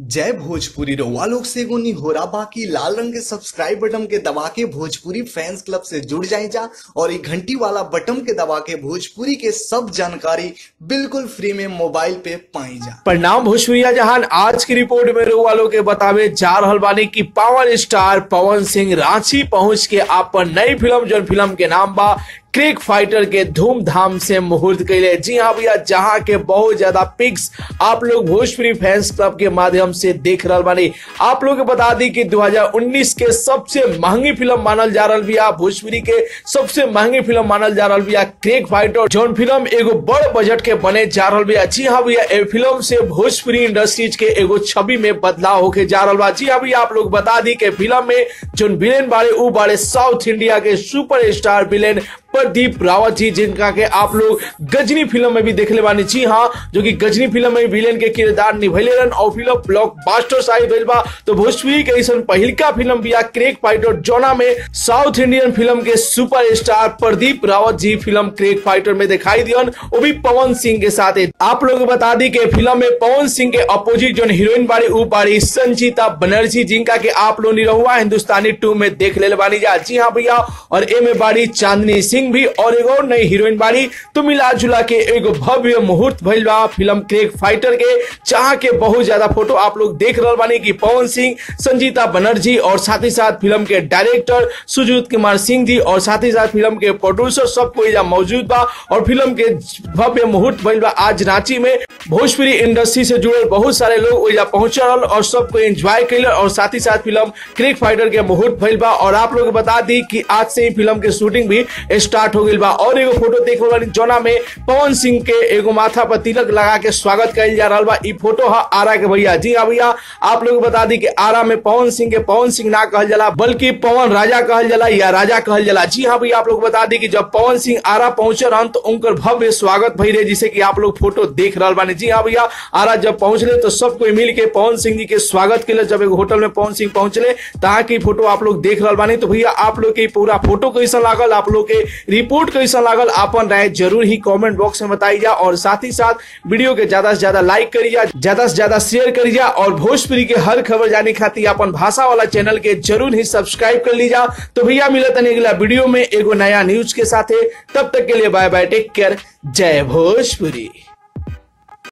जय भोजपुरी रउआ लोग से एगो निहोरा बाकी लाल रंग के सब्सक्राइब बटन के दबा के भोजपुरी फैंस क्लब से जुड़ जाए जा और ये घंटी वाला बटन के दबा के भोजपुरी के सब जानकारी बिल्कुल फ्री में मोबाइल पे पाई जा प्रणाम भोजपुरिया जहान आज की रिपोर्ट में रउआ लोग के बतावे जा रहल बानी कि पावर स्टार पवन सिंह रांची पहुंच के आपन नई फिल्म जो फिल्म के नाम बा क्रिक फाइटर के धूमधाम से मुहूर्त कैले जी हाँ भैया जहाँ के बहुत ज्यादा पिक्स आप लोग भोजपुरी फैंस क्लब के माध्यम से देख रहल बानी आप लोग के बता दी कि 2019 के सबसे महंगी फिल्म मानल जा रहल बिया भोजपुरी के सबसे महंगी फिल्म मानल जा रहल बिया क्रिक फाइटर जौन फिल्म एगो बड़ बजट के बने जा रहल बिया जी हाँ भैया ए फिल्म से भोजपुरी इंडस्ट्रीज के एगो छवि में बदलाव होके जा रहल बा जी हाँ भैया आप लोग बता दी कि फिल्म में जोन विलेन बारे उ बारे साउथ इंडिया के super star villain Pradeep Rawat ji जिनका के आप लोग गजनी फिल्म में भी देखले बानी जी हाँ जो कि गजनी फिल्म में विलेन के किरदार निभैले रहन और फिल्म ब्लॉकबस्टर साहिब भइल बा तो भोजपुरी के ऐसा पहिलका फिल्म बिया क्रेक फाइटर जोना में साउथ इंडियन फिल्म के super star Pradeep Rawat ji film crack fighter में दिखाई दियन वो भी पवन सिंह के साथ आप लोग को बता दी कि फिल्म में पवन सिंह के अपोजिट जो हीरोइन बारी उ बारी संचिता बनर्जी जिनका के आप लोग निरहुआ हिंदुस्तानी टू में देख ले बानी जा जी हाँ भैया और ए में बारी चांदनी सिंह भी और एगो नई हीरोइन बारी तो मिला जुला के एगो भव्य मुहूर्त भइल बा फिल्म क्रेक फाइटर के चाह के बहुत ज्यादा फोटो आप लोग देख रहल बानी कि पवन सिंह संजीता बनर्जी और साथ ही साथ फिल्म के डायरेक्टर सुजीत कुमार सिंह जी और साथ ही साथ फिल्म के प्रोड्यूसर सब कोई यहाँ मौजूद बा और फिल्म के भव्य मुहूर्त भइल बा आज रांची में भोजपुरी इंडस्ट्री से जुड़ल बहुत सारे लोग ओइजा पहुंचल और सबको एंजॉय कैल और साथ ही साथ फिल्म क्रिक फाइटर के मुहूर्त भइल बा और आप लोग बता दी कि आज से ही फिल्म के शूटिंग भी स्टार्ट हो गई बा और एगो फोटो देख रहा जोना में पवन सिंह के एगो माथा पर तिलक लगा के स्वागत कल जा रहा बा ई फोटो है आरा के भैया जी हाँ भैया आप लोग बता दी कि आरा में पवन सिंह के पवन सिंह ना कहल जाला बल्कि पवन राजा कहल जाला या राजा कहल जाला जी हाँ भैया आप लोग बता दी कि जब पवन सिंह आरा पहुंचे रहन तो उनकर भव्य स्वागत भई रहे जिसे कि आप लोग फोटो देख रहा बानी जी हाँ भैया आरा जब पहुंचले तो सब कोई मिल के पवन सिंह जी के स्वागत के लिए जब एक होटल में पवन सिंह पहुंचले तहाँ की फोटो आप लोग देख रहा बानी तो भैया आप लोग के पूरा फोटो कैसा लागल आप लोग के रिपोर्ट कैसा लागल अपन राय जरूर ही कमेंट बॉक्स में बताई जा और साथ ही साथ वीडियो के ज्यादा से ज्यादा लाइक करी जा ज्यादा से ज्यादा शेयर करी जा और भोजपुरी के हर खबर जाने खातिर अपन भाषा वाला चैनल के जरूर ही सब्सक्राइब कर लीजा तो भैया मिलत अगला वीडियो में एगो नया न्यूज के साथ तब तक के लिए बाय बाय टेक केयर जय भोजपुरी